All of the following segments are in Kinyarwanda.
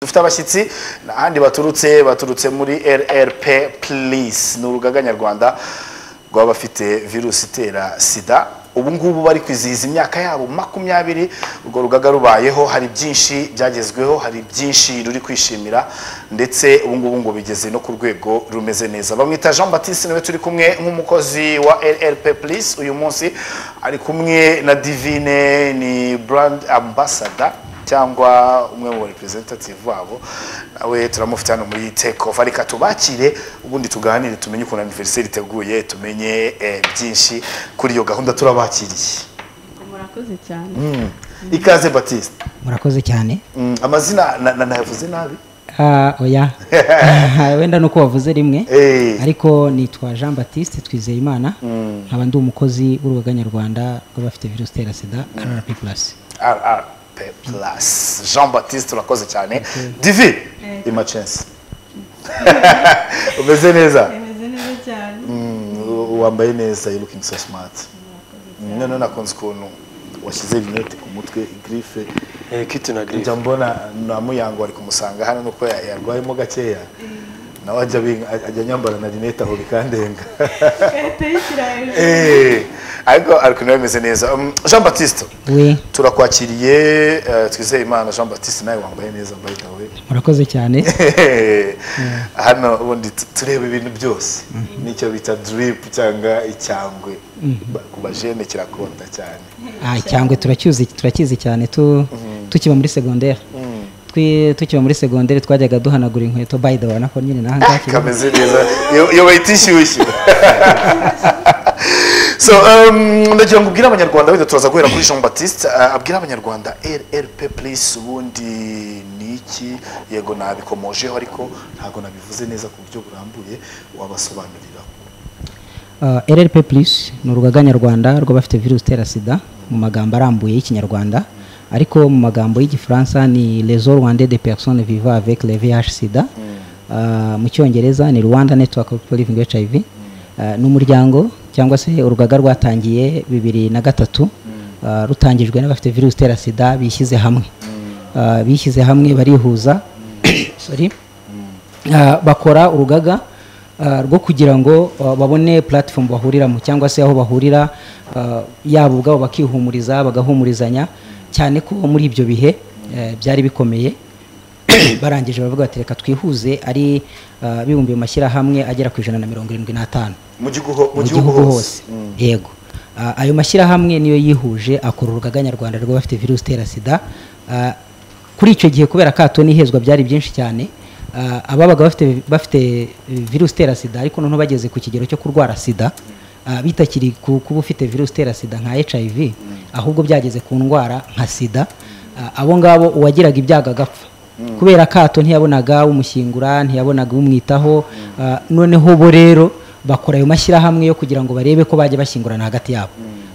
dufite abashyitsi n'ahandi baturutse baturutse muri rrp purisi ni urugaga nyarwanda rw'abafite virusi itera sida ubu ngubu bari kwizihiza imyaka yabo makumyabiri urwo rugaga rubayeho hari byinshi byagezweho hari byinshi ruri kwishimira ndetse ubu ngubu ngo bigeze no ku rwego rumeze neza bamwita jean batiste niwe turi kumwe nk'umukozi wa rrp plus uyu munsi ari kumwe na divine ni brand ambassador cyangwa umwe mu representative wabo nawe turamufite hano muri take off ariko tubakire ubundi tuganire tumenye ukuntu anniversaire iteguye tumenye eh, byinshi kuri iyo gahunda turabakiriye murakoze cyane Mm. ikaze batiste murakoze cyane Mm, amazina na- na- nayavuze nabi Ah, oya wenda nuko wavuze rimwe Eh. ariko nitwa jean batiste twizeyimana nkaba ndi umukozi w'urugaga nyarwanda rw'abafite virusi itera sida rrp plus rrp plus jean batiste urakoze cyane divi imacensi umeze neza bimeze neza cyane Mm, wambaye neza you looking so smart Mm, noneho nakunze ukuntu washyize rinete ku mutwe grife kiti na njya girife mbona na muyango ari kumusanga hano nuko ya- yarwayemo gakeya nawe ajya abing- ajya nyambara na rinete aho bikandenga ikarita y'ishyira hejuru Eh, ariko ariko nawe bimeze neza Um, jean batiste we turakwakiriye eh, twizeye imana jean batiste nawe wambaye neza by the way murakoze cyane hano ubundi tu- tureba ibintu byose nicyo bita drip cyangwa icyangwe Ba- ku bajene kirakunda cyane Ah, cyangwe turacyuzi turakizi cyane tu tukiba muri segonderi Twi- tukiba muri segonderi twajyaga duhanagura inkweto by the way nako nyine naha ngaha kameze neza iyo- iyo bayita inshyushyu so um, ndagira ngo ubwire abanyarwanda wenda turaza guhera kuri jean batiste uh, abwire abanyarwanda rrp plus ubundi ni iki yego nabikomojeho ariko ntabwo nabivuze neza ku buryo burambuye wabasobanurira Uh, rrp plus ni urugaga nyarwanda rw'abafite virusi itera sida mu magambo arambuye y'ikinyarwanda ariko mu magambo y'igifaransa ni reseau rwanda de personnes vivant avec le vih sida Uh, mu cyongereza ni rwanda network for living hiv Uh, ni umuryango cyangwa se urugaga rwatangiye bibiri na gatatu uh, rutangijwe n'abafite virusi itera sida bishyize hamwe Uh, bishyize hamwe barihuza sorry Ah, bakora urugaga ah, rwo kugira ngo ah, babone platform bahuriramo cyangwa se aho bahurira ah, yabo ubwabo bakihumuriza bagahumurizanya cyane ko muri ibyo bihe eh, byari bikomeye barangije baravuga bati reka twihuze ari ah, bibumbiye mu mashyirahamwe agera ku ijana na mirongo irindwi n'atanu mu gihugu mu gihugu hose yego Ah, ayo mashyirahamwe niyo yihuje akora urugaga nyarwanda rw'abafite virusi itera sida Ah, kuri icyo gihe kubera kato n'ihezwa byari byinshi cyane ah, ababaga bafite bafite virusi itera sida ariko noneho bageze ku kigero cyo kurwara sida ah, bitakiri ku- kuba ufite virusi itera sida nka hiv ahubwo byageze ku ndwara nka sida Ah, abo ngabo uwagiraga ibyago agapfa kubera kato ntiyabonaga umushyingura ntiyabonaga umwitaho ah, noneho bo rero bakora ayo mashyirahamwe yo kugira ngo barebe ko bajya bashyingurana hagati yabo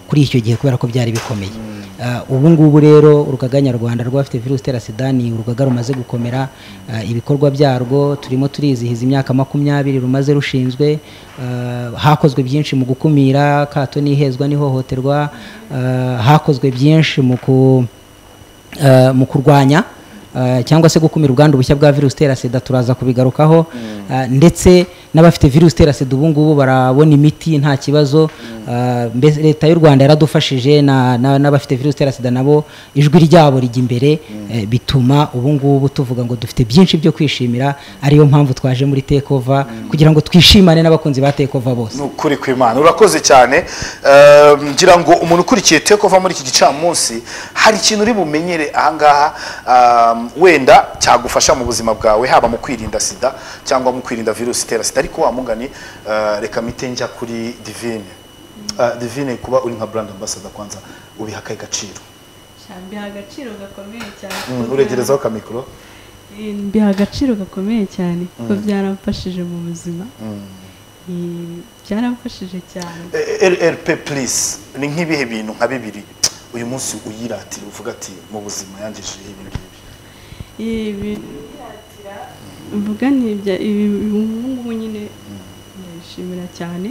kuri icyo gihe kubera ko byari bikomeye Ah, ubu ngubu rero urugaga nyarwanda rw'abafite virusi itera sida ni urugaga rumaze gukomera ah, ibikorwa byarwo turimo turizihiza imyaka makumyabiri rumaze rushinzwe Ah, hakozwe byinshi mu gukumira kato n'ihezwa n'ihohoterwa Ah, hakozwe byinshi mu ku eh, mu kurwanya eh, cyangwa se gukumira ubwandu bushya bwa virusi itera sida turaza kubigarukaho eh, ndetse n'abafite virusi itera sida ubu ngubu barabona imiti nta kibazo eh, mbese leta y'u rwanda yaradufashije na- na- n'abafite virusi itera sida nabo ijwi ryabo rijya imbere eh, bituma ubu ngubu tuvuga ngo dufite byinshi byo kwishimira ariyo mpamvu twaje muri tekova kugira ngo twishimane n'abakunzi ba tekova bose ni ukuri kw'imana urakoze cyane Eh, ngira ngo umuntu ukurikiye teko uva muri iki gicamunsi hari ikintu uri bumenyere ahangaha um, wenda cyagufasha mu buzima bwawe haba mu kwirinda sida cyangwa mu kwirinda virusi itera sida ariko wa mugani eh, reka mite njya kuri divine Eh, divine kuba uri nka brand ambassador kwanza ubiha akahe gaciro Sha, mbiha agaciro gakomeye cyane Mm, uregerezaho kamikoro Eh, mbiha agaciro gakomeye cyane kuko byaramfashije mu buzima Eh, byaramfashije cyane Eh, rrp please ni nk'ibihe bintu nka bibiri uyu munsi uyiratira uvuga ati mu buzima yangejeho ibi ngibi ibi mvuga ntibya ibi ubungubu nyine ndabishimira cyane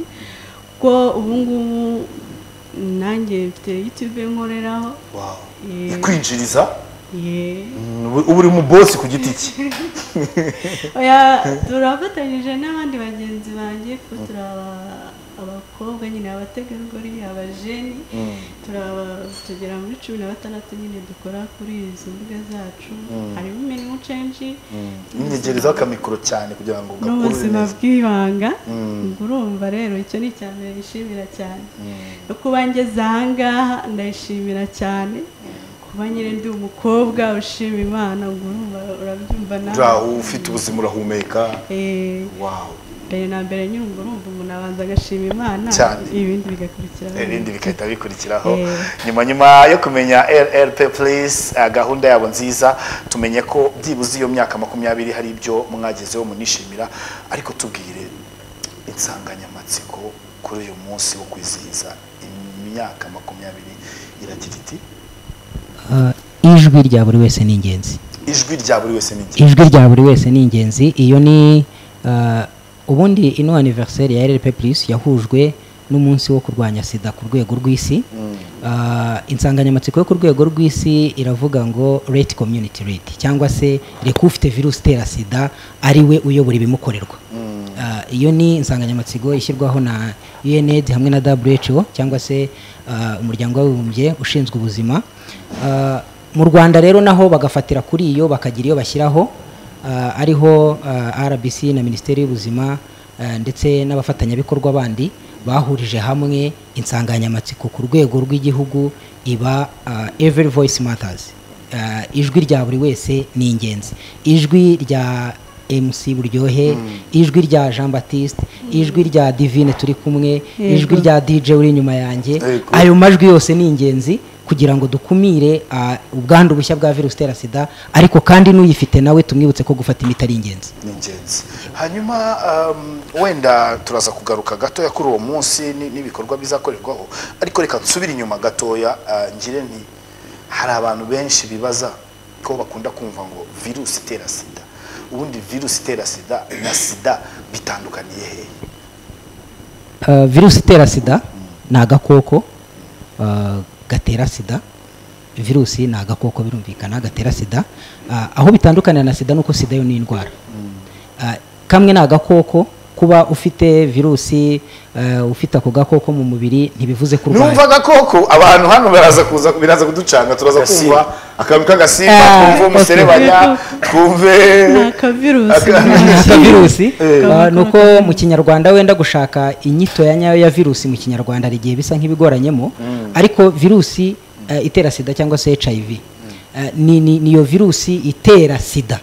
ko ubungubu nanjye mfite yutube nkoreraho Wow. Eh. ikwinjiriza uba uri mu bosi ku giti cye oya turafatanyije n'abandi bagenzi banjye kuko turaba abakobwa nyine abategarugori abajeni turaba tugera muri cumi na batandatu nyine dukora kuri izi mbuga zacu harimo imirimo cenji nyegerezaho akamikoro cyane kugira ngo ni gakurure ubuzima neza bw'ibanga ubwo urumva rero icyo ni icya mbere nishimira cyane no kuba ngeze aha ngaha ndayishimira cyane kuba nyine ndi umukobwa ushima imana ubwo urumva urabyumva nawe ura ufite ubuzima urahumeka Eh, wawu mbere na mbere nyine ubwo urumva umuntu abanza agashima imana Cyane. ibindi bigakurikiraho ibindi bigahita bikurikiraho Eh. nyuma nyuma yo kumenya rrp plus eh, gahunda yabo nziza tumenye ko byibuze iyo myaka makumyabiri hari ibyo mwagezeho munishimira ariko tubwire insanganyamatsiko kuri uyu munsi wo kwizihiza imyaka makumyabiri iragira iti Ah, ijwi rya buri wese ni ingenzi ijwi rya buri wese ni igihe ijwi rya buri wese ni ingenzi iyo ni ah, ubundi ino aniveriseri ya rlp plus yahujwe n'umunsi wo kurwanya sida ku rwego rw'isi Ah, insanganyamatsiko yo ku rwego rw'isi iravuga ngo rate community read cyangwa se reka ufite virusi itera sida ari we uyobora ibimukorerwa Ah, iyo ni insanganyamatsiko ishyirwaho na UNAIDS hamwe na WHO cyangwa se ah, umuryango w'abibumbye ushinzwe ubuzima Ah, mu Rwanda rero naho bagafatira kuri iyo bakagira iyo bashyiraho ah, ariho ah, RBC na Minisiteri y'Ubuzima ah, ndetse n'abafatanyabikorwa bandi bahurije hamwe insanganyamatsiko ku rwego rw'igihugu iba ah, every voice matters Ah, ijwi rya buri wese ni ingenzi ijwi rya MC Buryohe ijwi rya Jean Baptiste ijwi rya Divine turi kumwe Yego. ijwi rya DJ uri inyuma yanjye Yego. ayo majwi yose ni ingenzi kugira ngo dukumire ah, ubwandu bushya bwa virusi itera sida ariko kandi n'uyifite nawe tumwibutse ko gufata imiti ari ingenzi ni ingenzi hanyuma um, wenda turaza kugaruka gatoya kuri uwo munsi ni- n'ibikorwa bizakorerwaho ariko reka nsubire inyuma gatoya uh, ngire nti hari abantu benshi bibaza ko bakunda kumva ngo virusi itera sida ubundi virusi itera sida na sida bitandukaniye hehe Ah, virusi itera sida ni agakoko ah, gatera sida virusi ni agakoko birumvikana gatera sida Ah, aho bitandukanira na sida nuko sida yo ni indwara Ah, kamwe ni agakoko kuba ufite virusi ah, ufite ako gakoko mu mubiri ntibivuze ko urwaye numva agakoko abantu hano baraza kuza biraza kuducanga turaza kumva akantu k'agasimba Ah, twumve okay. umuserebanya twumve ni akavirusi Aka- Aka virusi Eh. Ah, ni uko mu kinyarwanda wenda gushaka inyito ya nyayo ya virusi mu kinyarwanda hari igihe bisa nk'ibigoranyemo ariko virusi eh, itera sida cyangwa se hiv eh, ni ni- ni iyo virusi itera sida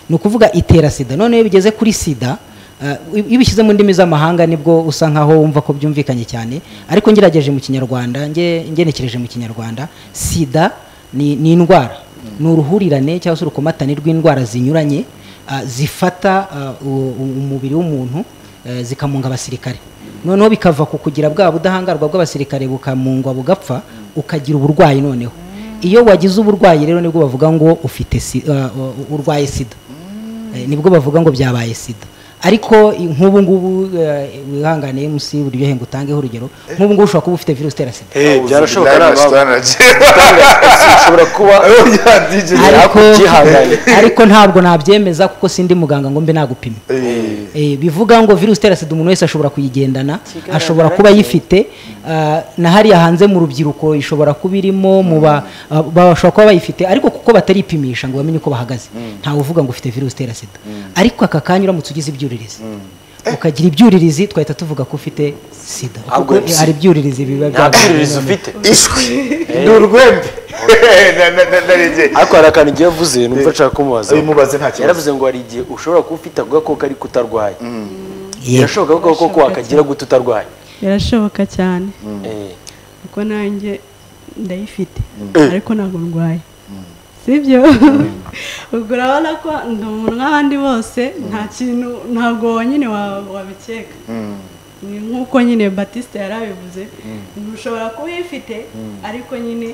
ni ukuvuga itera sida noneho iyo bigeze kuri sida eh, iyo ubishyize mu ndimi z'amahanga nibwo usa nkaho wumva ko byumvikanye cyane ariko ngerageje mu kinyarwanda nge- ngenekereje mu kinyarwanda sida ni ni indwara ni uruhurirane cyangwa se urukomatane rw'indwara zinyuranye ah, zifata ah, u- u- umubiri w'umuntu eh, zikamunga abasirikare noneho bikava ku kugira bwa budahangarwa bw'abasirikare bukamungwa bugapfa ukagira uburwayi noneho iyo wagize uburwayi rero nibwo bavuga ngo ufite si- ah, u- urwaye sida Eh, nibwo bavuga ngo byabaye sida ariko i- nk'ubu ngubu eh, wihangane MC buryo ngo utangeho urugero nk'ubu ngubu ushobora kuba ufite virusi itera sida Eh, byarashoboka ari ababo. ushobora kuba ariko, byihangane. ariko ntabwo nabyemeza kuko sindi muganga ngo mbe nagupima Eh, bivuga ngo virusi itera sida umuntu wese ashobora kuyigendana ashobora kuba ayifite ah, na hariya hanze mu rubyiruko ishobora kuba irimo mu ba- ah, bashobora kuba bayifite ariko kuko bataripimisha ngo bamenye uko bahagaze ntawe uvuga ngo ufite virusi itera sida ariko aka kanya uramutse ugize ibyuririzi ukagira ibyuririzi twahita tuvuga ko ufite sida Ntabwo kuko hari ibyuririzi biba nta byabaye. byuririzi ufite ni urwembe Na- na- na- naregeye. ariko hari akantu igihe yavuze numva nshaka kumubaza bimubaze nta kibazo yaravuze ngo hari igihe ushobora kuba ufite ako gakoko ariko utarwaye Yego. birashoboka ko ako gakoko wakagira gute utarwaye birashoboka cyane Eh. kuko nanjye ndayifite ariko ntabwo ndwaye sibyo ubwo urabona ko ndi umuntu nk'abandi bose nta kintu ntabwo nyine wa- wabikeka ni nk'uko nyine batiste yari abivuze ushobora kuba uyifite ariko nyine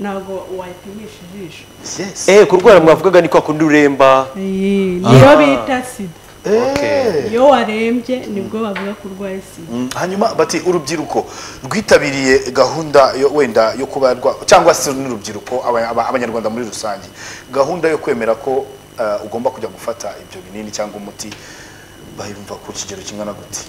ntabwo wayipimisha ijisho Yes. eh kurwara mwavugaga ni kwa kundi uremba Iyi, niyo bita sida Eh. iyo warembye nibwo bavuga ko urwaye sida Mm, hanyuma bati urubyiruko rwitabiriye gahunda yo wenda yo kuba rwa cyangwa se n'urubyiruko aba- aba- abanyarwanda muri rusange gahunda yo kwemera ko eh, ugomba kujya gufata ibyo binini cyangwa umuti bayumva ku kigero kingana gute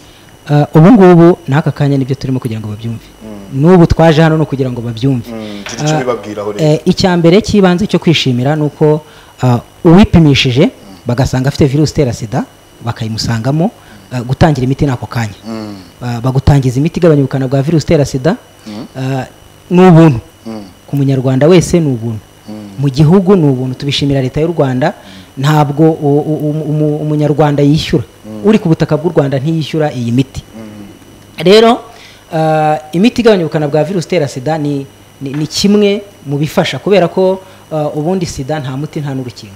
Ah, ubu ngubu n'aka kanya nibyo turimo kugira ngo babyumve n'ubu twaje hano ni ukugira ngo babyumve Mm, gira icyo Ah, ubibabwiraho rero. eh, icya mbere cy'ibanze cyo kwishimira ni uko ah, uwipimishije bagasanga afite virusi itera sida bakayimusangamo ah, gutangira imiti n'ako kanya Ah, bagutangiza imiti igabanya ubukana bwa virusi itera sida ah, ni ubuntu ku munyarwanda wese ni ubuntu mu gihugu ni ubuntu tubishimira leta y'u rwanda ntabwo u- u- u- umu- umunyarwanda yishyura uri ku butaka bw'u rwanda ntiyishyura iyi miti rero ah, imiti igabanya ubukana bwa virusi itera sida ni, ni, ni kimwe mu bifasha kubera ko ah, ubundi sida nta muti nta n'urukingo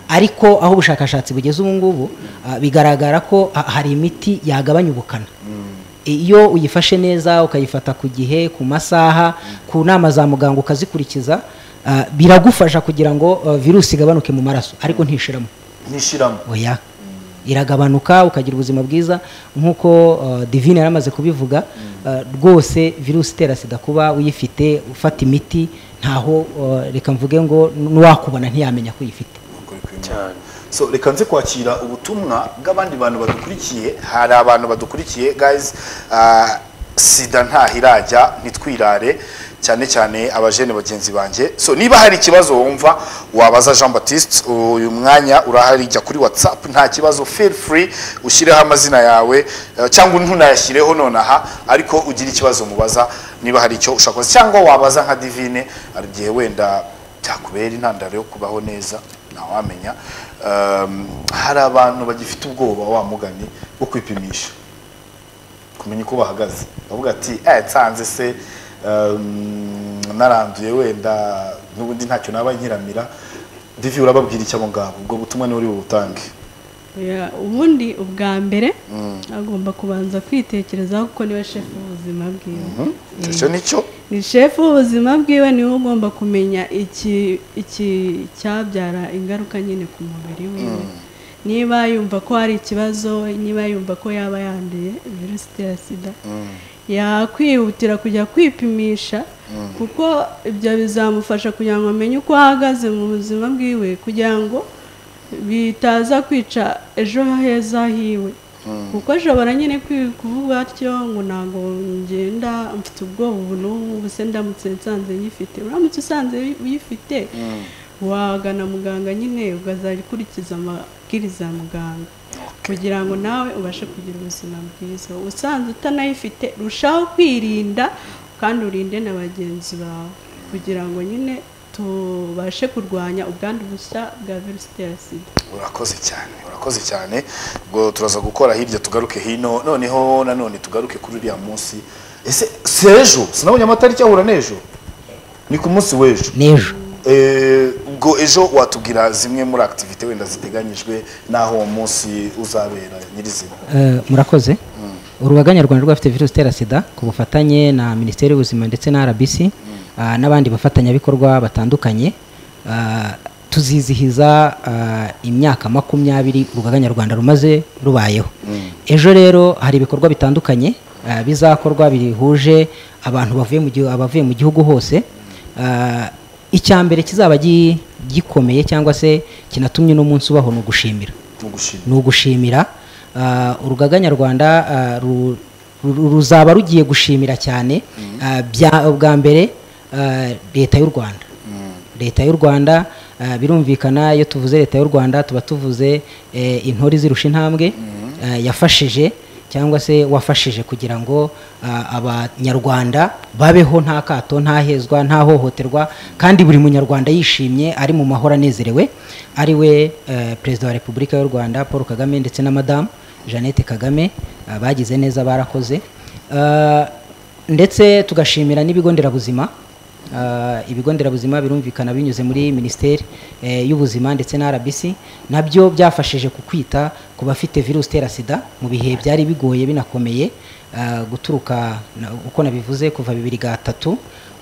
ariko aho ubushakashatsi bugeze ubu ngubu ah, bigaragara ko ah, hari imiti yagabanya ubukana iyo uyifashe neza ukayifata ku gihe ku masaha ku nama za muganga ukazikurikiza ah, biragufasha kugira ngo ah, virusi igabanuke mu maraso ariko ntishiramo nishiramo oya iragabanuka ukagira ubuzima bwiza nk'uko uh, divine yari amaze kubivuga uh, rwose virusi itera sida kuba uyifite ufata imiti ntaho uh, reka mvuge ngo n'uwakubona ntiyamenya ko uyifite Ukuri kw'Imana. cyane so reka nze kwakira ubutumwa bw'abandi bantu badukurikiye hari abantu badukurikiye guys ah, sida ntahirajya ntitwirare cyane cyane abajene bagenzi banjye so niba hari ikibazo wumva wabaza jean baptiste uyu mwanya urahari jya kuri whatsapp nta kibazo feel free ushyireho amazina yawe eh, cyangwa ntunayashyireho nonaha ariko ugira ikibazo mubaza niba hari icyo ushaka kubaza. cyangwa wabaza nka divine hari igihe wenda byakubera intandaro yo kubaho neza ntawamenya Um, hari abantu bagifite ubwoba wa mugani wo kwipimisha kumenya uko bahagaze bavuga ati eh nsanze se um, naranduye wenda n'ubundi ntacyo naba nkiramira divi urababwira icyo abo ngabo ubwo butumwa niwe uri bubutange Ya, ubundi ubwa mbere agomba kubanza kwitekerezaho kuko niwe shefu w'ubuzima bwiwe Eh. icyo ni cyo ni shefu w'ubuzima bwiwe niwe ugomba kumenya iki iki cyabyara ingaruka nyine ku mubiri wiwe niba yumva ko hari ikibazo niba yumva ko yaba yanduye virusi itera sida yakwihutira kujya kwipimisha kuko ibyo bizamufasha kugira ngo amenye uko ahagaze mu buzima bwiwe kugira ngo bitaza kwica ejo heza hiwe kuko ashobora nyine kwi- kuvuga atyo ngo ntabwo ngenda mfite ubwoba ubu n'ubu ubu se ndamutse nsanze nyifite uramutse usanze uyifite wagana muganga nyine ukazajya ukurikiza amabwiriza ya muganga kugira ngo nawe ubashe kugira ubuzima bwiza usanze utanayifite rushaho kwirinda kandi urinde na bagenzi bawe kugira ngo nyine tubashe kurwanya ubwandu bushya bwa virusi itera sida urakoze cyane urakoze cyane ubwo turaza gukora hirya tugaruke hino noneho nanone tugaruke kuri uriya munsi ese si ejo sinabonye amatariki ahura n'ejo ni ku munsi w'ejo n'ejo Eh, ubwo ejo watubwira zimwe muri akitivite wenda ziteganyijwe n'aho uwo munsi uzabera nyirizina Eh, murakoze urugaga nyarwanda rw'abafite virusi itera sida ku bufatanye na minisiteri y'ubuzima ndetse na rbc ah, n'abandi bafatanyabikorwa batandukanye ah, tuzizihiza ah, imyaka makumyabiri urugaga nyarwanda rumaze rubayeho ejo rero hari ibikorwa bitandukanye ah, bizakorwa bihuje abantu bavuye mu gihu- abavuye mu gihugu hose Ah, icya mbere kizaba gi- gikomeye cyangwa se kinatumye uno munsi ubaho ni ugushimira no gushima ni ugushimira Ah, urugaga nyarwanda ah, ru- ru- ruzaba rugiye gushimira cyane ah, bya- bwa mbere ah, leta y'u rwanda leta y'u rwanda ah, birumvikana iyo tuvuze leta y'u rwanda tuba tuvuze eh, intore zirusha intambwe ah, yafashije cyangwa se wafashije kugira ngo ah, abanyarwanda babeho nta kato nta hezwa nta hohoterwa kandi buri munyarwanda yishimye ari mu mahoro anezerewe ari we eh, perezida wa repubulika y'u rwanda paul kagame ndetse na madamu jeannette kagame ah, bagize neza barakoze Ah, ndetse tugashimira n'ibigo nderabuzima Ah, ibigo nderabuzima birumvikana binyuze muri minisiteri eh, y'ubuzima ndetse na rbc nabyo byafashije ku kwita ku bafite virusi itera sida mu bihe byari bigoye binakomeye ah, guturuka na- uko nabivuze kuva bibiri gatatu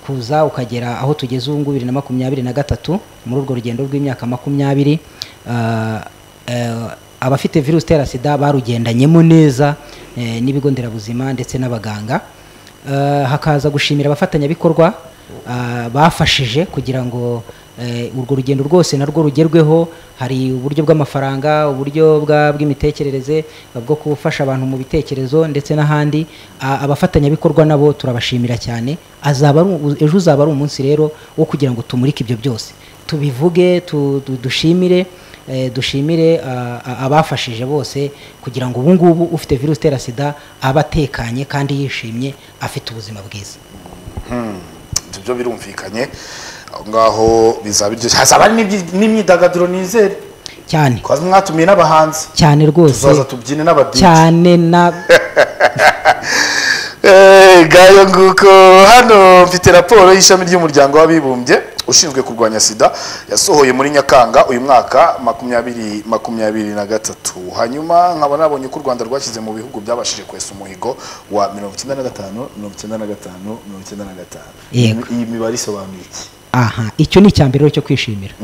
kuza ukagera aho tugeze ubu ngubu bibiri na makumyabiri na gatatu muri urwo rugendo rw'imyaka makumyabiri ah, eh, abafite virusi itera sida barugendanyemo neza eh, n'ibigo nderabuzima ndetse n'abaganga Eh, hakaza gushimira abafatanyabikorwa ah, bafashije kugira ngo eh, urwo rugendo rwose narwo rugerweho hari uburyo bw'amafaranga uburyo bwa- bw'imitekerereze bwo gufasha abantu mu bitekerezo ndetse n'ahandi Ah, abafatanyabikorwa nabo turabashimira cyane azaba ari u- ejo uzaba ari umunsi rero wo kugira ngo tumurike ibyo byose tubivuge tu- tu- dushimire Eh, dushimire ah, ah, abafashije bose kugira ngo ubu ngubu ufite virusi itera sida abe atekanye kandi yishimye afite ubuzima bwiza ibyo birumvikanye aho ngaho bizaba iryo hazaba hari n'ibyi- n'imyidagaduro nizere cyane twaza mwatumiye n'abahanzi cyane rwose tuzaza tubyine n'abadije cyane na Eh, gayo nguko hano mfite raporo y'ishami ry'umuryango w'abibumbye ushinzwe kurwanya sida yasohoye muri nyakanga uyu mwaka makumyabiri makumyabiri na gatatu hanyuma nkaba nabonye ko u rwanda rwashyize mu bihugu byabashije kwesa umuhigo wa mirongo icyenda na gatanu mirongo icyenda na gatanu mirongo icyenda na gatanu Yego. iyi mibare isobanuye iki aha icyo ni icyambere cyo kwishimira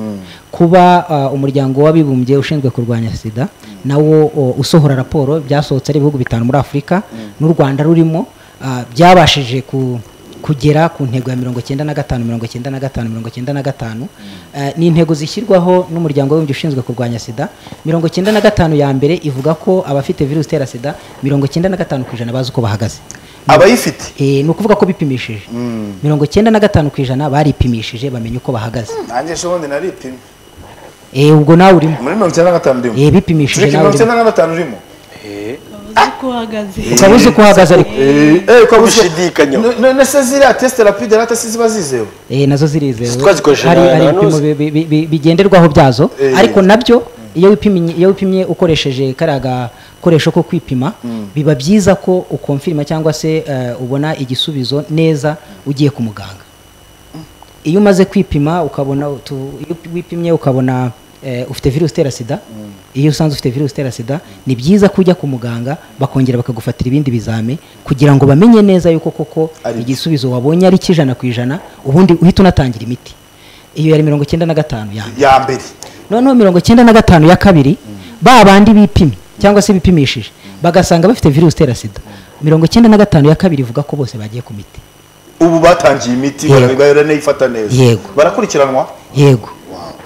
kuba ah, umuryango w'abibumbye ushinzwe kurwanya sida nawo o, usohora raporo byasohotse ari ibihugu bitanu muri afurika n'u rwanda rurimo ah, byabashije ku kugera ku ntego ya mirongo icyenda na gatanu mirongo icyenda na gatanu mirongo icyenda na gatanu Eh, ni intego zishyirwaho n'umuryango w'abibumbye ushinzwe kurwanya sida mirongo icyenda na gatanu ya mbere ivuga ko abafite virusi itera sida mirongo icyenda na gatanu ku ijana bazi uko bahagaze abayifite Eh, ni ukuvuga ko bipimishije mirongo icyenda na gatanu ku ijana baripimishije bamenya uko bahagaze nanjye ejo bundi naripimye Eh, ubwo nawe urimo muri mirongo icyenda na gatanu urimo Eh, bipimishije Tureke nawe mirongo urimo icyenda na gatanu urimo Eh, uzi ko uhagaze ukaba uzi uko uhagaze ariko Eh, ko Gushidikanya. No- none se ziriya tesite rapide rata se ziba zizewe Eh, nazo zirizewe Twazikoresheje hari na- hari na ibipimo bi- nuzi. bi- bi- bi- bigenderwaho byazo Eh. ariko nabyo iyo wipimye iyo wipimye ukoresheje kariya gakoresho ko kwipima biba byiza ko ukonfirima cyangwa se eh, ubona igisubizo neza ugiye ku muganga iyo umaze kwipima ukabona utu- iyo wipimye ukabona eh, ufite virusi itera sida iyo usanze ufite virusi itera sida ni byiza ko ujya ku muganga bakongera bakagufatira ibindi bizame kugira ngo bamenye neza yuko koko Ari byo. igisubizo wabonye ari cy'ijana ku ijana ubundi uhita unatangira imiti iyo yari mirongo icyenda na gatanu ya mbere. ya mbere noneho mirongo icyenda na gatanu ya kabiri ba bandi bipimye cyangwa se bipimishije bagasanga bafite virusi itera sida mirongo icyenda na gatanu ya kabiri ivuga ko bose bagiye ku miti ubu batangiye imiti Yego. baranayifata neza Yego. barakurikiranwa yego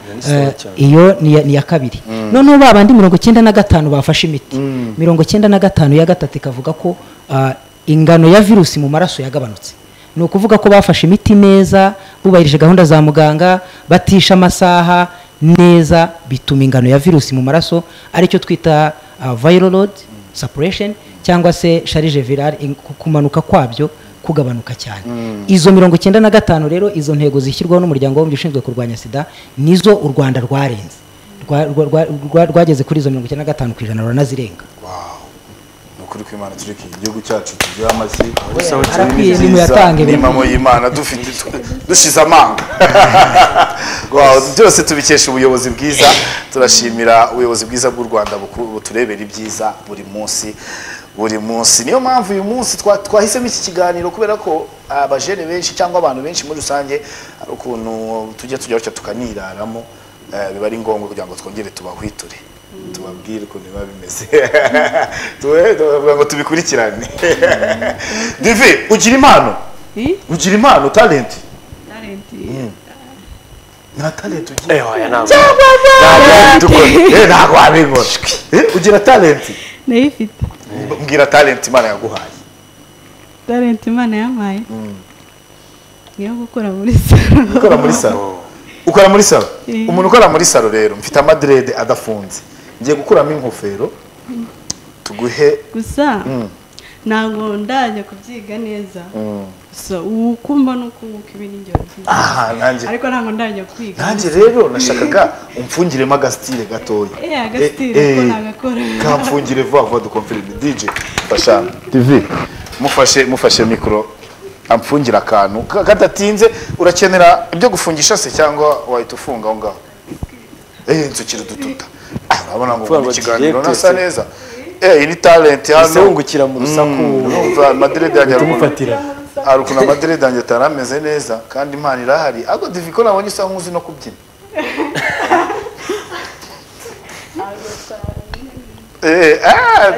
iyo ni Eh, sawa cyane. iyo ni iya- ni iya kabiri noneho ba bandi mirongo icyenda na gatanu bafashe imiti mirongo icyenda na gatanu ya gatatu ikavuga ko ah, ingano ya virusi mu maraso yagabanutse ni ukuvuga ko bafashe imiti neza bubahirije gahunda za muganga batisha amasaha neza bituma ingano ya virusi mu maraso aricyo twita ah, viral load suppression cyangwa se charge virale in- ku- kumanuka kwabyo kugabanuka cyane izo mirongo icyenda na gatanu rero izo ntego zishyirwaho n'umuryango w'abibumbye ushinzwe kurwanya sida nizo u rwanda rwarenze Rwa- rwa- rwa- rwa- rwageze kuri izo mirongo icyenda na gatanu ku ijana ruranazirenga ni ukuri kw'imana tureke igihugu cyacu tugira amashyi Sawa cyane. harakwiye Ni nimuyatange byiza, buri ni impamo y'imana dufite dushize amanga Wow, byose tubikesha ubuyobozi bwiza turashimira ubuyobozi bwiza bw'u rwanda buku- buturebera ibyiza buri munsi buri munsi niyo mpamvu uyu munsi twa- twahisemo iki kiganiro kubera ko abajene benshi cyangwa abantu benshi muri rusange hari ukuntu tujya tujya gutya tukaniraramo eh, biba ari ngombwa kugira ngo twongere tubahwiture tubabwire ukuntu biba bimeze Tubahe- tubavuga ngo tubikurikirane divi ugira impano Eh? ugira impano talenti Talent. nta talenti ugira Eh, oya, ntabwo. Eh, ntabwo wabibona Eh, ugira talenti ndayifite mbwira talenti imana yaguhaye talent imana yampaye niyo gukora muri salo ukora muri salo ukora muri salo Eh. umuntu ukora muri salo rero mfite amadirede adafunze ngiye gukuramo ingofero tuguhe gusa ntabwo ndajya kubyiga neza gusa uko mbona uko uko ibi ni byiza aha nanjye ariko ntabwo ndajya kwiga nanjye rero nashakaga umfungiremo agasitire gatoya Eh, agasitire Eh, ko eh, nagakora. kamfungire vuba vuba dukomfirime dj fasha tv mufashe mufashe mikoro amfungire akantu Ka- kadatinze urakenera ibyo gufungisha se cyangwa wahita ufunga aho ngaho eh nsukira udututa Ah, urabona ngo Vuba ubundi bagiye ikiganiro kwese. nasa neza eh iyi ni talenti hano Uzungukira mu rusaku. urumva madirede yanjye arukunda Tumufatira. hari ukuntu amadirede yanjye atari ameze neza kandi impano irahari ariko divi ko nabonye usa nk'uzi no kubyina Eh, ah,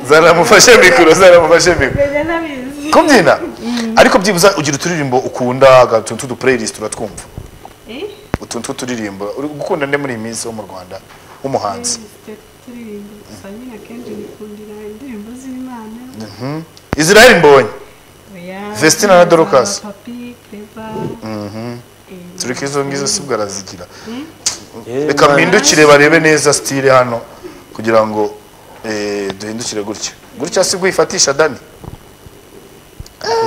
zaramufashe mikoro zaramufashe mikoro mbere ntabizi kubyina ariko byibuza ugira uturirimbo ukunda utuntu tw'udupureyisiti uratwumva Eh? utuntu tw'uturirimbo uri gukunda nde muri iyi minsi wo mu rwanda w'umuhanzi turirimba gusa nyine akenshi nikundira indirimbo z'imana Mhm. israel mbonye oya Vestina na Dorcas. papi cleva turi ko izo ngizo si bwo arazigira Yewe, reka Imana. mpindukire barebe neza sitire hano kugira ngo eh, duhindukire gutya gutya si guyifatisha dani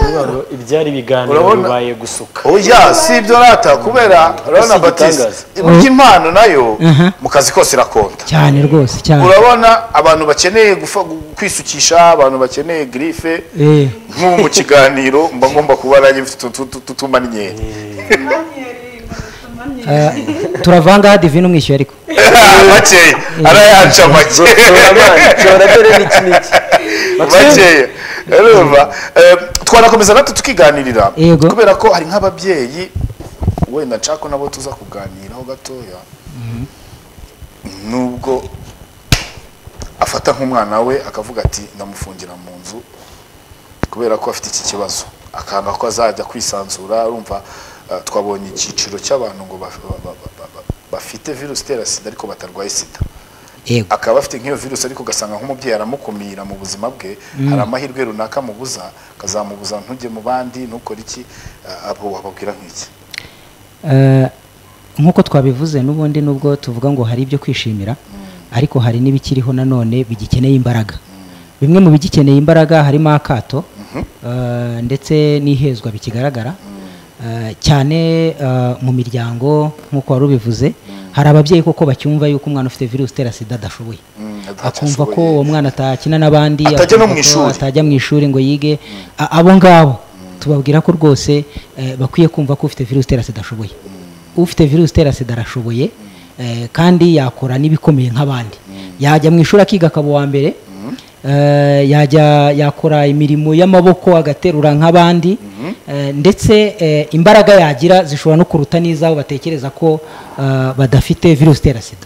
Intwaro, Ibyari ibiganiro Urabona? bibaye gusuka oya si ibyo rata kubera urabona Ese batiste igitangaza. burya impano nayo Mhm. mu kazi kose irakonta cyane rwose cyane urabona abantu bakeneye gufa- gu- kwisukisha abantu bakeneye girife Eh, nk'ubu mu kiganiro mba ngomba kuba nanjye mfite utu- utu- tutuma nyenyeri ah, turavangaho divine umwishyuye ariko makeya arayanca makeya tora dore n'iki n'iki makeya urumva Eh, twanakomeza natwe tukiganirira Yego. kubera ko hari nk'ababyeyi wenda nshaka ko nabo tuza kuganiraho gatoya nubwo afata nk'umwana we akavuga ati ndamufungira mu nzu kubera ko afite iki kibazo akanga ko azajya kwisanzura urumva eh, twabonye icyiciro cy'abantu ngo ba- ba- ba- ba- ba- bafite virusi itera sida ariko batarwaye sida yego akaba afite nk'iyo virusi ariko ugasanga nk'umubyeyi aramukumira mu buzima bwe hari amahirwe runaka amubuza akazamubuza ntujye mu bandi ntukore iki eh, abo wababwira nk'iki Eh, nk'uko twabivuze n'ubundi nubwo tuvuga ngo hari ibyo kwishimira ariko hari n'ibikiriho nanone bigikeneye imbaraga bimwe mu bigikeneye imbaraga harimo akato eh, ndetse n'ihezwa bikigaragara Eh, cyane eh, mu miryango nk'uko wari ubivuze hari ababyeyi koko bacyumva yuko umwana ufite virusi itera sida adashoboye Mm, adatashoboye. akumva ko uwo mwana atakina n'abandi Atajya no akumva mu ko ishuri. atajya mu ishuri ngo yige A- abo ngabo tubabwira ko rwose eh, bakwiye kumva ko ufite virusi itera sida ashoboye ufite virusi itera sida arashoboye eh, kandi yakora n'ibikomeye nk'abandi yajya mu ishuri akiga akaba uwa mbere eh, yajya yakora imirimo y'amaboko agaterura nk'abandi eh, ndetse eh, imbaraga yagira zishobora no kuruta n'izabo batekereza ko eh, badafite virusi itera sida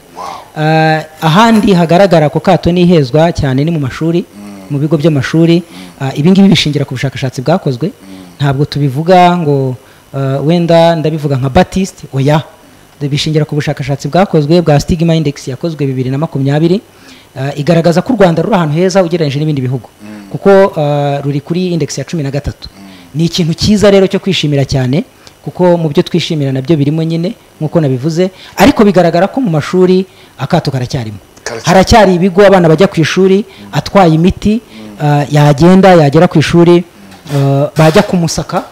Eh, ahandi hagaragara ako kato n'ihezwa cyane ni mu mashuri mu bigo by'amashuri Ah, ibi ngibi bishingira ku bushakashatsi bwakozwe ntabwo tubivuga ngo eh, wenda ndabivuga nka batiste oya bishingira ku bushakashatsi bwakozwe bwa stigma index yakozwe bibiri na makumyabiri Eh, igaragaza ko u rwanda ruri ahantu heza ugereranyije n'ibindi bihugu kuko eh, ruri kuri index ya cumi na gatatu ni ikintu cyiza rero cyo kwishimira cyane kuko mu byo twishimira nabyo birimo nyine nk'uko nabivuze ariko bigaragara ko mu mashuri akato karacyarimo Karacyari. haracyari ibigo abana bajya ku ishuri atwaye imiti ah, yagenda yagera ku ishuri ah, bajya kumusaka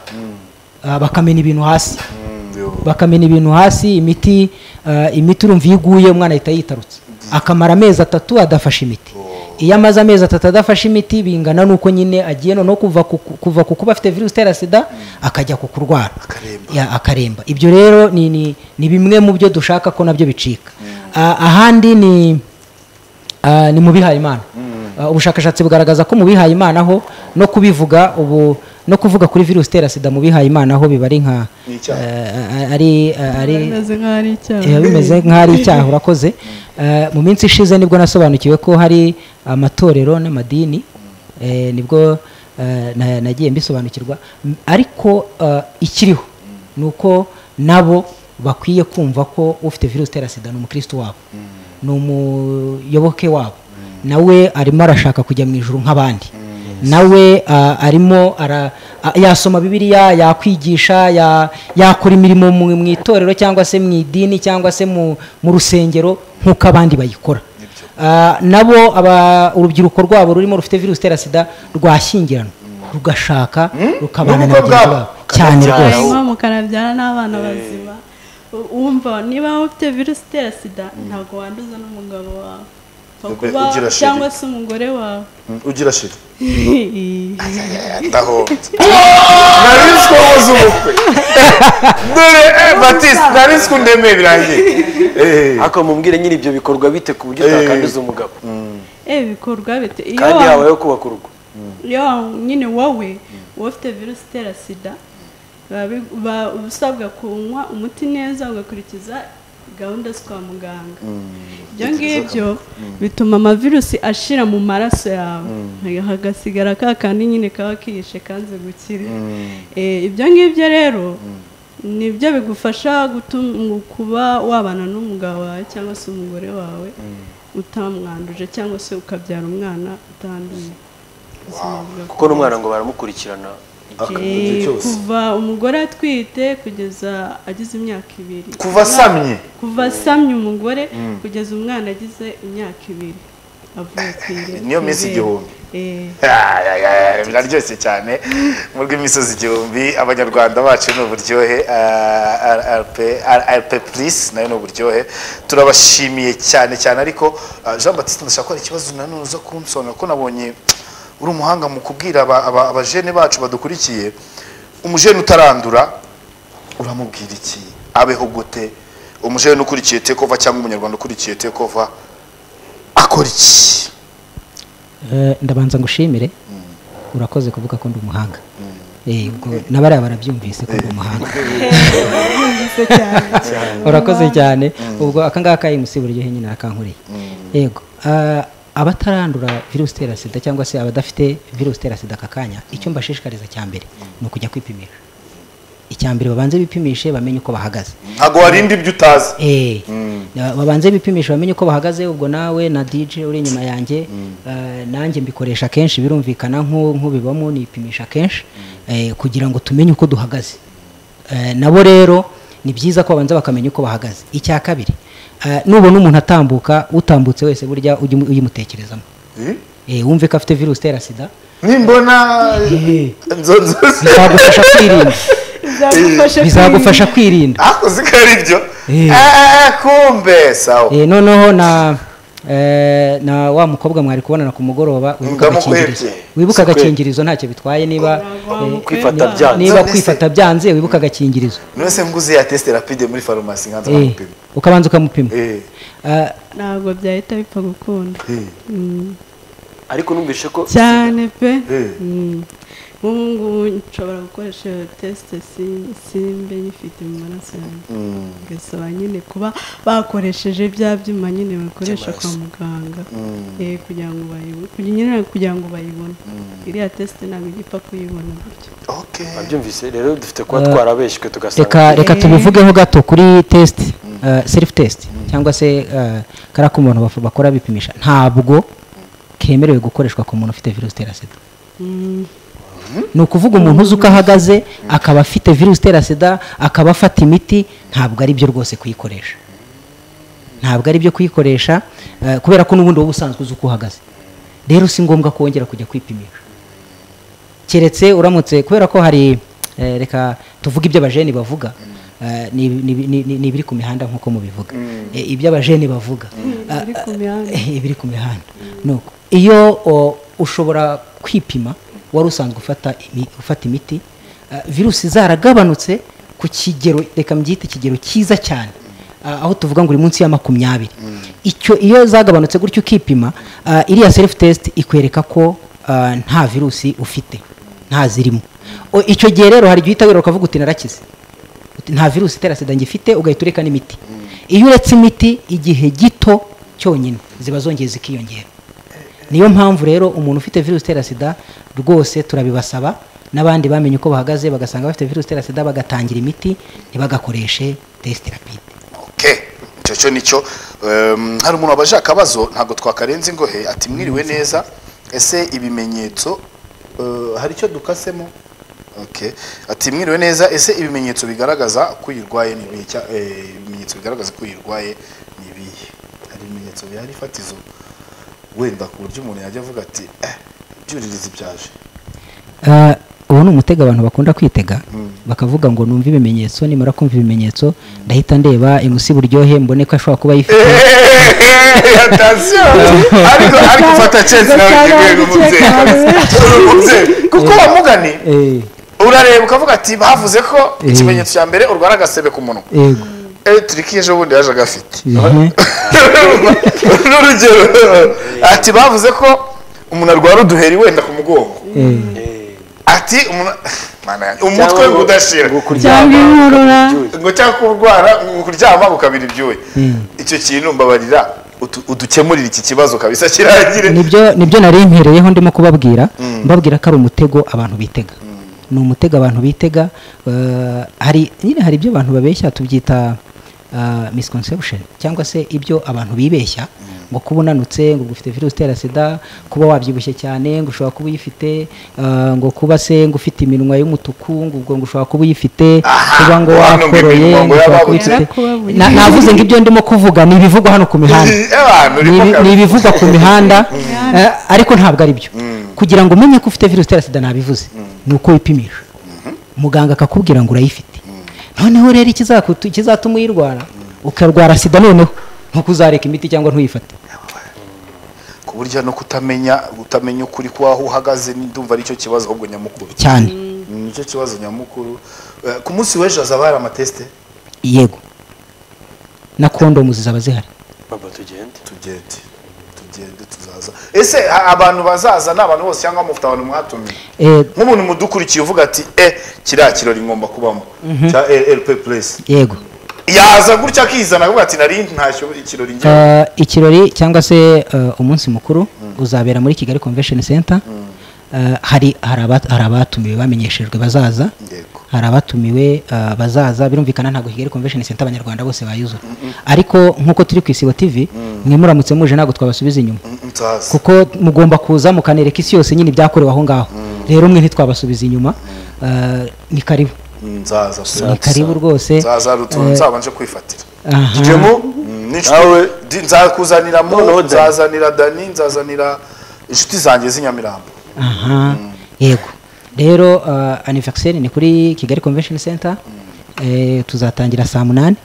ah, bakamena ibintu hasi Mm, yo. bakamena ibintu hasi imiti eh, imiti urumva iyo iguye umwana ahita yitarutse akamara amezi atatu adafashe imiti iyo amaze amezi atatu adafashe imiti bingana n'uko nyine agiye noneho kuva ku- kuva ku kuba afite virusi itera sida akajya ku kurwara Akaremba. Ya, akaremba ibyo rero ni, ni, ni bimwe mu byo dushaka ko nabyo bicika Ah, ahandi ni Ah, ni mu bihayimana Ah, ubushakashatsi bugaragaza ko mu bihayimana ho no kubivuga ubu no kuvuga kuri virusi itera sida mu bihayimana ho biba ari nka Ni icyaha. eh, ari ari bimeze nk'aho ari icyaha biba bimeze nk'aho ari icyaha urakoze Eh, mu minsi ishize nibwo nasobanukiwe ko hari amatorero n'amadini eh, nibwo eh, na- nagiye mbisobanukirwa M- ariko eh, ikiriho ni uko nabo bakwiye kumva ko ufite virusi itera sida ni umukristo wabo ni umuyoboke wabo nawe arimo arashaka kujya mu ijuru nk'abandi nawe ah, arimo ara- ah, yasoma bibiliya yakwigisha ya- yakora imirimo mu mu itorero cyangwa se mu idini cyangwa se mu mu rusengero nk'uko abandi bayikora Ah, nabo aba- urubyiruko rwabo rurimo rufite virusi itera sida rwashyingiranwa rugashaka rukabana na N'ubwo bagenzi bwabo. babo cyane Bakabyara. rwose hanyuma mukanabyara n'abana bazima U- wumva niba ufite virusi itera sida ntabwo wanduza n'umugabo wawe Ube Kuba- ugira sheri. cyangwa se umugore wawe Mm, ugira shiri ndahombye nariswe wabuze ubukwe dore eh, batiste nariswe undemeye birangiye Eh, ariko mubwire nyiri ibyo bikorwa bite ku buryo Eh. utakanduza umugabo eh bikorwa bite iyo kandi wa- habayeho kubaka urugo iyo wa- nyine wowe wowe ufite virusi itera sida baba bi- ba- uba usabwa kunywa umuti neza ugakurikiza gahunda zo kwa muganga ibyo ngibyo bituma amavirusi ashira mu maraso yawe hagasigara ka kandi nyine kaba kihishe kanze gukira Eh, ibyo ngibyo rero nibyo bigufasha gutuma kuba wabana n'umugabo wawe cyangwa se umugore wawe utamwanduje cyangwa se ukabyara umwana utanduye ubuzima bwawe. kuko n'umwana ngo baramukurikirana Akamugira Eh, cyose. kuva umugore atwite kugeza agize imyaka ibiri kuva asamye kuva asamye umugore kugeza umwana agize imyaka ibiri avuye ku ire- Niyo ku minsi ibere. igihumbi. Eh, biraryoshye cyane mu rw'imisozi igihumbi abanyarwanda bacu ni uburyohe rp purisi nayo ni uburyohe turabashimiye cyane cyane ariko ah, jean batiste ndashaka ko hari ikibazo nanone uza kunsobanura ko nabonye uri umuhanga mu kubwira aba- aba- abajene bacu badukurikiye umujene utarandura uramubwira iki abeho gute umujene ukurikiye tekova cyangwa umunyarwanda ukurikiye tekova akora iki Eh, ndabanza ngushimire urakoze kuvuga ko ndi umuhanga Eh, ubwo n'abariya barabyumvise ko ndi umuhanga yumvise cyane. urakoze cyane ubwo akangaka imusi buryo nyine akankureye yego ah, abatarandura virusi itera sida cyangwa se abadafite virusi itera sida aka kanya icyo mbashishikariza cya mbere ni ukujya kwipimisha icya mbere babanze bipimishe bamenye uko bahagaze ntabwo warinda ibyo utazi Eh, na- babanze bipimisha bamenye uko bahagaze ubwo nawe na DJ uri inyuma yanjye eh, nanjye mbikoresha kenshi birumvikana nk'u- nk'ubibamo nipimisha kenshi eh, kugira ngo tumenye uko duhagaze Eh, nabo rero ni byiza ko babanza bakamenya uko bahagaze icya kabiri eh, nubona umuntu atambuka utambutse wese burya ujye umu- uyimutekerezamo Eh, wumve ko afite virusi itera sida nimbona Eh, nzonzose bizagufasha kwirinda Bizagufasha bizagufasha kwirinda akoze ko ari byo Eh. Ah, kumbe sawa Eh, noneho na eh, na wa mukobwa mwari kubonana ku mugoroba wibuka Ndamukwebye. agakingirizo wibuka Sikwebye. agakingirizo ntacyo bitwaye niba Wa eh, kwifata mukobwa. byanze niba None se- kwifata byanze wibuka agakingirizo nonese nguze ya test rapide muri farumasi nkanza Eh, kumupima ukabanza ukamupima Eh, Ah, ntabwo byahita bipfa gukunda eh, Mm. ariko numvise ko cyane pe Eh. Mm. nk'ubu ngubu nshobora gukoresha iyo tesite si- simbe nyifite mu maraso yanjye gasaba nyine kuba bakoresheje bya byuma nyine bakoresha kwa muganga Eh, kugira ngo bayibone kugira nyine kugira ngo bayibone iriya tesite ntabwo ijya ipfa kuyibona gutyo okay babyumvise rero dufite kuba twarabeshywe tugasanga reka reka Eh. tubivugeho gato kuri test self test cyangwa se kara k'umuntu bakora bipimisha ntabwo kemerewe gukoreshwa ku muntu ufite virusi itera sida Mm. ni ukuvuga umuntu uzi uko ahagaze akaba afite virusi itera sida akaba afata imiti ntabwo ari byo rwose kuyikoresha ntabwo ari byo kuyikoresha eh, kubera ko n'ubundi wowe usanzwe uzi uko uhagaze rero si ngombwa ko wongera kujya kwipimisha keretse uramutse kubera ko hari eh, reka tuvuge ibyo abajeni bavuga eh, ni ni- ni- ni- ni ibiri ku mihanda nk'uko mubivuga Eh, ibyo abajeni bavuga Ah, Ibiri ku mihanda. eh, ibiri ku mihanda Nuko, iyo o, ushobora kwipima wari usanzwe ufata imi- ufata imiti ah, virusi zaragabanutse ku kigero reka mbyite ikigero cyiza cyane ah, aho tuvuga ngo uri munsi ya makumyabiri icyo iyo zagabanutse gutyo ukipima ah, iriya self test ikwereka ko ah, nta virusi ufite nta zirimo O, icyo gihe rero hari igihe uhita wirora ukavuga uti narakize Uti, nta virusi itera sida ngifite ugahita ureka n'imiti iyo uretse imiti igihe gito cyonyine ziba zongeye zikiyongera niyo mpamvu rero umuntu ufite virusi itera sida rwose turabibasaba n'abandi bamenye uko bahagaze bagasanga bafite virusi itera sida bagatangira imiti ntibagakoreshe tesite rapide okay icyo cyo nicyo Em, hari umuntu wabaje akabazo ntabwo twakarenze ingohe ati mwiriwe neza ese ibimenyetso eh, hari icyo dukasemo okay ati mwiriwe neza ese ibimenyetso bigaragaza ko uyirwaye ni ibihe cya- eh, ibimenyetso bigaragaza ko uyirwaye ni ibihe hari ibimenyetso bihari fatizo wenda ku buryo umuntu yajya avuga ati eh, ibyuririzi byaje Eh, ubu ni umutego abantu bakunda kwitega bakavuga ngo numve ibimenyetso nimara kumva ibimenyetso ndahita ndeba imusi buryohe mbone ko ashobora kuba ayifite atasiyo ariko ariko ufata cezi nawe ugiye kumubyeyi kuko wamugane Eh, urareba ukavuga ati bavuze ko Eh. ikimenyetso cya mbere urwara agasebe ku munwa yego eh turiki ejo bundi yaje agafite Mhm. n'urugero ati bavuze ko umuntu arwara uduheri wenda ku mugongo Eh. Eh, ati umuntu- Mana yanjye, umutwe udashira cyangwa inkorora ngo cyangwa kurwara kuryama ukabira ibyuya icyo kintu mbabarira utu- udukemurire iki kibazo kabisa kirangire nibyo nibyo nari mpereyeho ndimo kubabwira mbabwira ko ari umutego abantu bitega ni umutego abantu bitega eh, hari nyine hari ibyo abantu babeshya tubyita ah, misconception cyangwa se ibyo abantu bibeshya ngo kuba unanutse ngo ufite virusi itera sida kuba wabyibushye cyane ngo ushobora kuba uyifite ah, ngo kuba se ngo ufite iminwa y'umutuku ngo ubwo ngo ushobora kuba uyifite Aha, kuba ngo hano ngo wakoroye iminwa ngo ngo ushobora kuba yababutse. uyifite Yarakubabuye. Na- navuze ngo ibyo ndimo kuvuga ni ibivugwa hano ku mihanda Abantu ni urimo ibi- ni kabisa. ibivugwa ku mihanda eh, ariko ntabwo ari byo kugira ngo umenye ko ufite virusi itera sida ntabivuze ni uko wipimisha muganga akakubwira ngo urayifite noneho rero ikizakutu- ikizatuma uyirwara ukarwara sida noneho nkuko uzareka imiti cyangwa ntuyifate ku buryo no kutamenya utamenya ukuri kwaho uhagaze ndumva aricyo kibazo ahubwo nyamukuru cyane nicyo kibazo nyamukuru Eh, ku munsi w'ejo hazaba hari amatesite yego na kondomu zizaba zihari baba tugende tugende tugende tuzaza ese a- abantu bazaza ni abantu bose cyangwa mufite abantu mwatumiye Eh, nk'umuntu mudukurikiye uvuga ati eh kiriya kirori ngomba kubamo cya rp puresi yego yaza gutya akizana akavuga ati nari ntashyo ikirori ngewe Eh, ikirori cyangwa se eh, umunsi mukuru uzabera muri kigali convention center Eh, hari hari aba- hari abatumiwe bamenyeshejwe bazaza Yego. hari abatumiwe eh, bazaza birumvikana ntabwo kigali convention center abanyarwanda bose bayuzura ariko nk'uko turi ku isibo tv mwe muramutse muje ntabwo twabasubiza inyuma nzaza kuko mugomba kuza mukanereka isi yose nyine ibyakorewe aho ngaho rero mwe ntitwabasubiza inyuma Eh, ni karibu nzaza ni karibu rwose nzaza rutuntu Eh, nzabanje kwifatira aha. jyemo Nawe- nzakuzanira Noneho mu Dani. nzazanira dani nzazanira inshuti zanjye z'inyamirambo aha yego rero uh, anniversary ni kuri kigali convention center eh, tuzatangira saa munani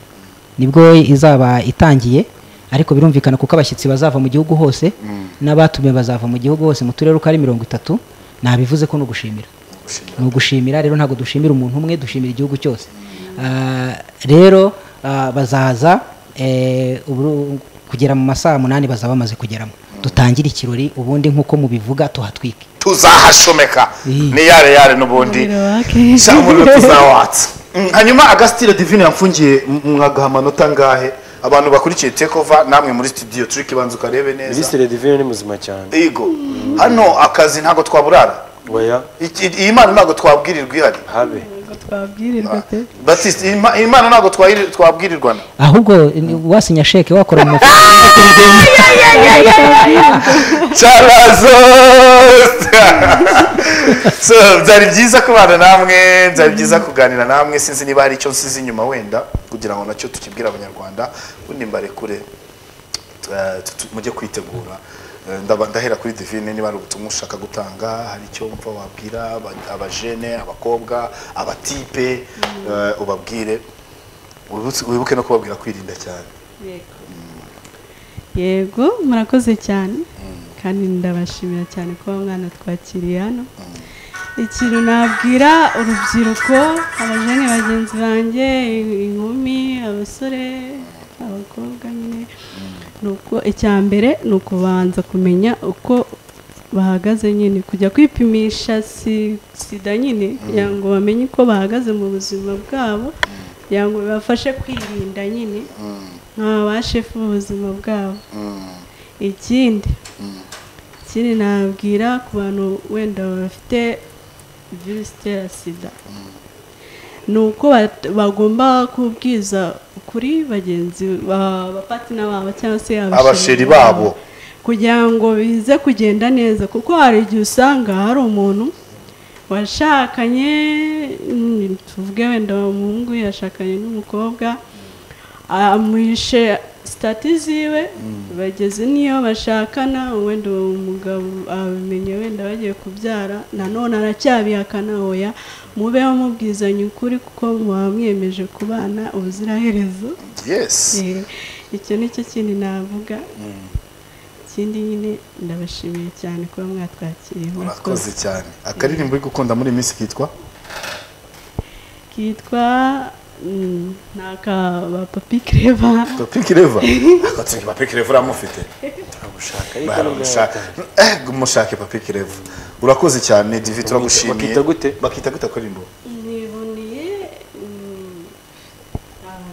nibwo izaba itangiye ariko birumvikana kuko abashyitsi bazava mu gihugu hose n'abatumiwe bazava mu gihugu hose mu turere uko ari mirongo itatu nabivuze ko ni ugushimira ni ugushimira rero ntabwo dushimira umuntu umwe dushimira igihugu cyose Ah, rero ah, bazaza eh, uburu- kugera mu masaha munani bazaba bamaze kugeramo dutangire ikirori ubundi nk'uko mubivuga tuhatwike tuzahashomeka Iyi. ni yare yare n'ubundi umuriro wake sha umuriro tuzawatsa Mm, hanyuma agasitire divine yamfungiye m- mwagaha amanota angahe abantu bakurikiye tekova namwe muri studio turi kibanza ukarebe neza minisitiri divine ni muzima cyane yego hano akazi ntabwo twaburara oya Iki- iyi mana ntabwo twabwirirwa ihari habe Ntabwo twabwirirwa pe batiste iyi ma- iyi mana ntabwo twayiri- twabwirirwana ahubwo ni- wasinya sheke wakora mu mufuka Charazo! so byari byiza kubana namwe byari byiza kuganira namwe sinzi niba hari icyo nsize inyuma wenda kugira ngo nacyo tukibwira abanyarwanda ubundi mbarekure eh, tu- tu- mujye kwitegura Eh, ndaba- ndahera kuri divine niba hari ubutumwa ushaka gutanga hari icyo mva wabwira aba- abajene abakobwa abatipe eh, ubabwire Wibutse- wibuke no kubabwira kwirinda cyane yego yego murakoze cyane kandi ndabashimira cyane kuba mwana twakiriye hano ikintu nabwira urubyiruko abajene bagenzi banjye i- inkumi abasore abakobwa nyine ni uko icya mbere ni ukubanza kumenya uko bahagaze nyine kujya kwipimisha si- sida nyine kugira ngo bamenye uko bahagaze mu buzima bwabo kugira ngo bibafashe kwirinda nyine nk'abashefu ubuzima bwabo ikindi ikindi nabwira ku bantu wenda bafite virusi itera sida ni uko bat- bagomba kubwiza ukuri bagenzi ba- abapatina babo cyangwa se Abasheri babo. kugira ngo bize kugenda neza kuko hari igihe usanga hari umuntu washakanye mm, tuvuge wenda umuhungu yashakanye n'umukobwa amuhishe sitati ziwe bageze n'iyo bashakana wenda uwo mugabo abimenye wenda bagiye kubyara nanone aracyabihakana oya mubeho mubwizanya ukuri kuko muba mwemeje kubana ubuziraherezo yes Eh, icyo ni cyo kindi navuga ikindi nyine ndabashimiye cyane kuba mwatwakiriye murakoze cyane akaririmbo uri gukunda muri iyi minsi kitwa kitwa mm, ni akaba papi kireva papi kireva agatsiki papi kireva uramufite turabushaka ariko baramushaka nubwo eh mushake papi kireva urakoze cyane divi turagushimiye bakita gute? bakita gute kuririmbo nibuniye mm, ah,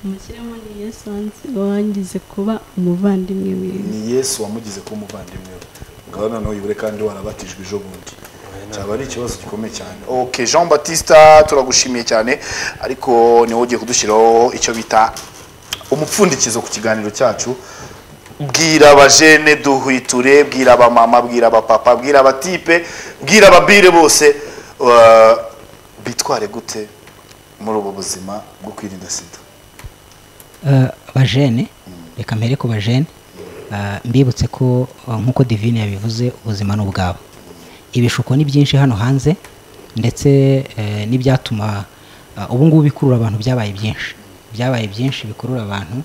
mushyiremo ni yesansi wangize kuba umuvandimwe wiwe ni yesu wamugize kuba umuvandimwe we ngaho noneho yibure kandi warabatijwe ejo bundi cyaba ari ikibazo gikomeye cyane ok jean batista turagushimiye cyane ariko niwe ugiye kudushyiraho icyo bita umupfundikizo ku kiganiro cyacu bwira abajene duhwiture bwira abamama bwira abapapa bwira abatipe bwira ababire bose uh, bitware gute muri ubu buzima bwo kwirinda sida Eh, bajene reka mbere ku bajene eh, mbibutse ko eh, nk'uko divine yabivuze ubuzima ni ubwabo ibishuko ni byinshi hano hanze ndetse eh, n'ibyatuma eh, ubu ngubu bikurura abantu byabaye byinshi byabaye byinshi bikurura abantu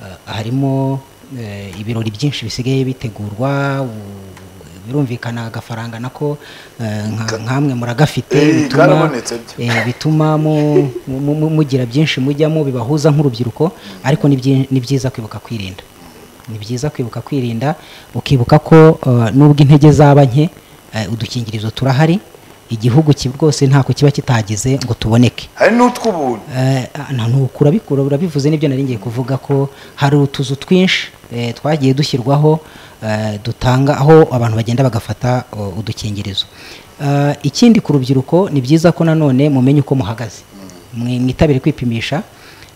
eh, harimo eh, ibirori byinshi bisigaye bitegurwa u- birumvikana agafaranga nako eh, nka- nkamwe muragafite Eh, bituma- karabonetse byo. Eh, bituma mu- mu- mu- mugira byinshi mujyamo bibahuza nk'urubyiruko ariko ni byi- ni byiza kwibuka kwirinda ni byiza kwibuka kwirinda ukibuka ko eh, nubwo intege zaba nke eh, udukingirizo turahari igihugu ki- rwose ntako kiba kitagize ngo tuboneke hari n'utw'ubuntu Eh, nta ntukura bikura urabivuze nibyo nari ngiye kuvuga ko hari utuzu twinshi eh, twagiye dushyirwaho eh, dutanga aho abantu bagenda bagafata o, udukingirizo Eh, ikindi ku rubyiruko ni byiza ko nanone mumenye uko muhagaze Mwi- mwitabire kwipimisha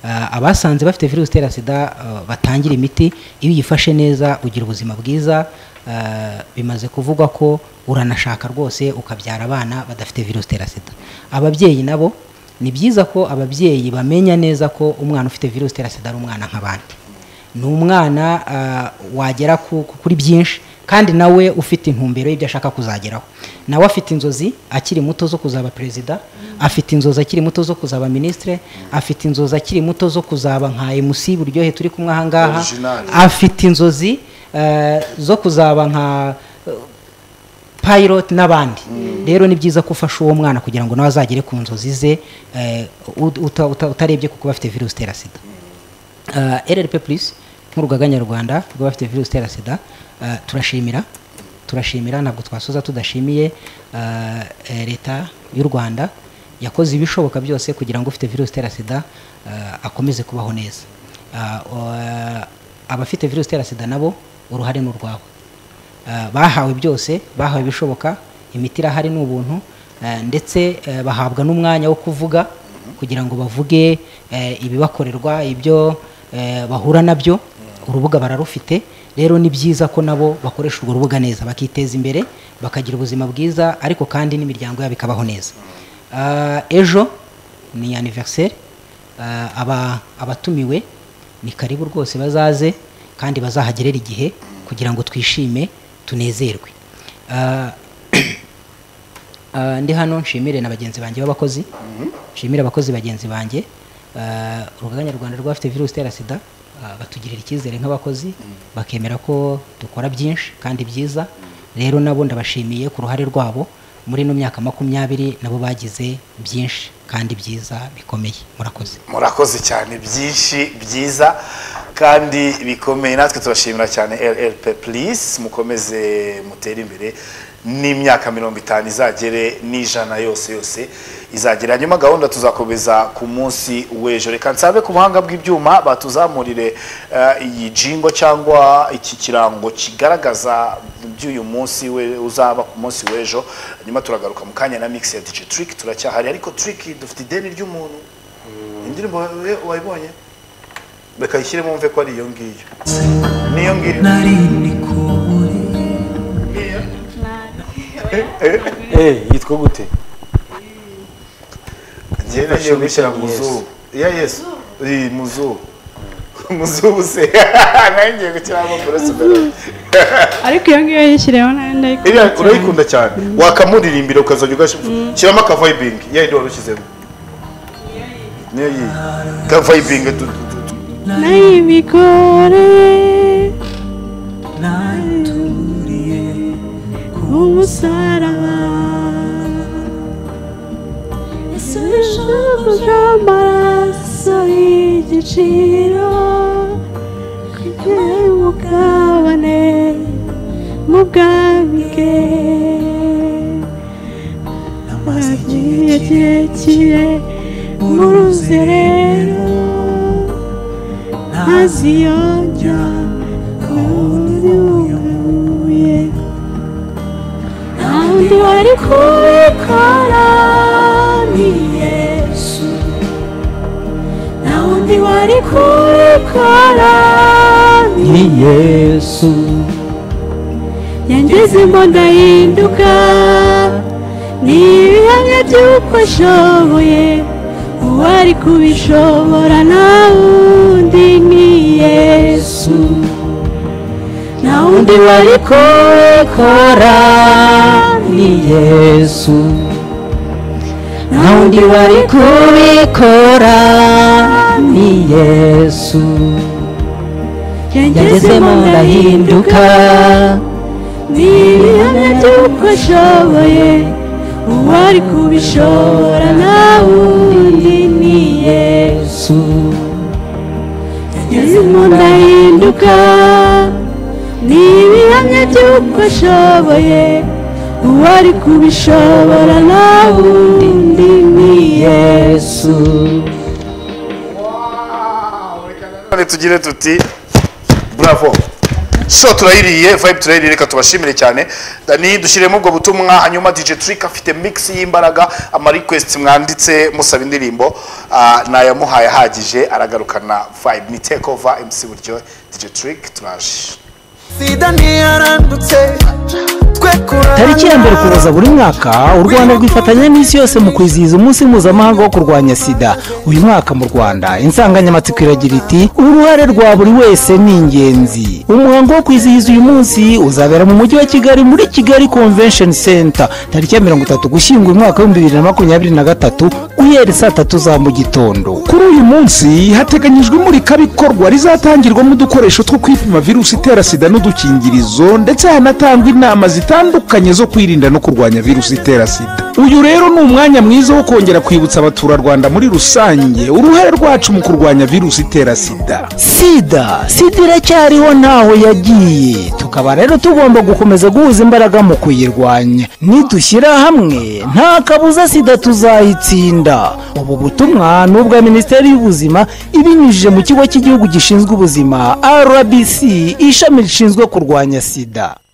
Eh, abasanze bafite virusi itera sida eh, batangira imiti iyo uyifashe neza ugira ubuzima bwiza eh, bimaze kuvugwa ko uranashaka rwose ukabyara abana badafite virusi itera sida ababyeyi nabo ni byiza ko ababyeyi bamenya neza ko umwana ufite virusi itera sida ari umwana nk'abandi ni umwana ah, wagera ku- ku- kuri byinshi kandi nawe ufite intumbero y'ibyo ashaka kuzageraho nawe afite inzozi akiri muto zo kuzaba perezida afite inzozi akiri muto zo kuzaba minisitire afite inzozi akiri muto zo kuzaba nka emusi buryohe turi kumwe aha ngaha Original. afite inzozi eh, zo kuzaba nka pilot n'abandi rero ni byiza ko ufasha uwo mwana kugira ngo nawe azagere ku nzozi ze eh, ut- uta- uta- utarebye kuko bafite virusi itera sida Eh, rrp plus nk'urugaga nyarwanda rw'abafite virusi itera sida eh, turashimira turashimira ntabwo twasoza tudashimiye eh, eh, leta y'u rwanda yakoze ibishoboka byose kugira ngo ufite virusi itera sida eh, akomeze kubaho neza Ah, eh, abafite virusi itera sida nabo uruhare ni urwabo Eh, bahawe byose bahawe ibishoboka imiti irahari ni ubuntu eh, ndetse eh, bahabwa n'umwanya wo kuvuga kugira ngo bavuge eh, ibibakorerwa ibyo eh, bahura nabyo urubuga bararufite rero ni byiza ko nabo bakoresha urwo rubuga neza bakiteza imbere bakagira ubuzima bwiza ariko kandi n'imiryango yabo ikabaho neza Ah, ejo ni anniversaire Ah, aba abatumiwe ni karibu rwose bazaze kandi bazahagerera igihe kugira ngo twishime tunezerwe Ah, Ah, ndi hano nshimire na bagenzi banjye b'abakozi nshimire abakozi bagenzi banjye Ah, urugaga nyarwanda rw'abafite virusi itera sida ah, batugirira icyizere nk'abakozi bakemera ko dukora byinshi kandi byiza rero nabo ndabashimiye ku ruhare rwabo muri ino myaka makumyabiri nabo bagize byinshi kandi byiza bikomeye murakoze murakoze cyane byinshi byiza kandi bikomeye natwe turashimira cyane rrp please mukomeze mutere imbere n'imyaka mirongo itanu izagere n'ijana yose yose izagera hanyuma gahunda tuzakomeza ku munsi w'ejo reka nsabe ku buhanga bw'ibyuma batuzamurire eh, iyi jingo cyangwa iki kirango kigaragaza by'uyu munsi we- uzaba ku munsi w'ejo hanyuma turagaruka mu kanya na mix ya dj trick turacyahari ariko trick dufite ideni ry'umuntu indirimbo we- wayibonye reka yishyiremo wumve ko ari iyo ngiyo niyo ngiyo Eh, yitwa gute ngewe gushyira mu Yesu. zuba iya yesu iyi mu zuba mu zuba se nawe ngiye gushyiramo burese mbere ariko iyo ngiyo yishyiriyeho nayo ndayikunda iriya cyane. urayikunda cyane wakamuririmbira ukazajya ugashyira shyiramo akavayibingi iya yindi wari ushyizemo niyo yiyi akavayibingi tu- tu- tu- tu- n'ay'ibigore umusaraba ese n'ijambo ry'amaraso igiciro ry'ubugabane mu bwange amazi igihe kirekire mu ruzerero ntaziyongera undi wunguye nta wundi wari kubikora ni yesu nta wundi wari kubikora ni yesu yangize imbunda y'induka ni ibihamya by'uko ashoboye uwari kubishobora nta wundi ni yesu nta wundi wari kubikora ni yesu nta wundi wari kubikora ni yesu yangezemo ndahinduka ni ibihamya by'uko ashoboye uwari kubishora nta wundi ni yesu yangezemo ndahinduka ni ibihamya by'uko ashoboye uwari kubishobora nta wundi ni yesu none tugire tuti bravo so turayiriye vibe turayiriye reka tubashimire cyane ni dushyiremo ubwo butumwa hanyuma dj trick afite mix y'imbaraga ama request mwanditse musaba indirimbo ah, nayamuhaye ahagije aragarukana vibe ni take over mc buryo dj trick turaje sida ntiyarandutse twe kurarana tariki ya mbere kuboza buri mwaka u rwanda rwifatanya n'isi yose mu kwizihiza umunsi mpuzamahanga wo kurwanya sida uyu mwaka mu rwanda insanganyamatsiko iragira iti uruhare rwa buri wese ni ingenzi umuhango wo kwizihiza uyu munsi uzabera mu mujyi wa kigali muri kigali convention center tariki ya mirongo itatu gushyingo uyu mwaka w'ibihumbi bibiri na makumyabiri na gatatu guhera saa tatu za mu gitondo kuri uyu munsi hateganyijwe imurikabikorwa rizatangirwamo udukoresho two kwipima virusi itera sida n'udukingirizo ndetse hanatangwa inama zitandukanye zo kwirinda no kurwanya virusi itera sida uyu rero ni umwanya mwiza wo kongera kwibutsa abaturarwanda muri rusange uruhare rwacu mu kurwanya virusi itera sida sida sida iracyariho ntaho yagiye tukaba rero tugomba gukomeza guhuza imbaraga mu kuyirwanya nidushyira hamwe nta kabuza sida tuzayitsinda ubu butumwa ni ubwa minisiteri y'ubuzima ibinyujije mu kigo cy'igihugu gishinzwe ubuzima rbc ishami rishinzwe kurwanya sida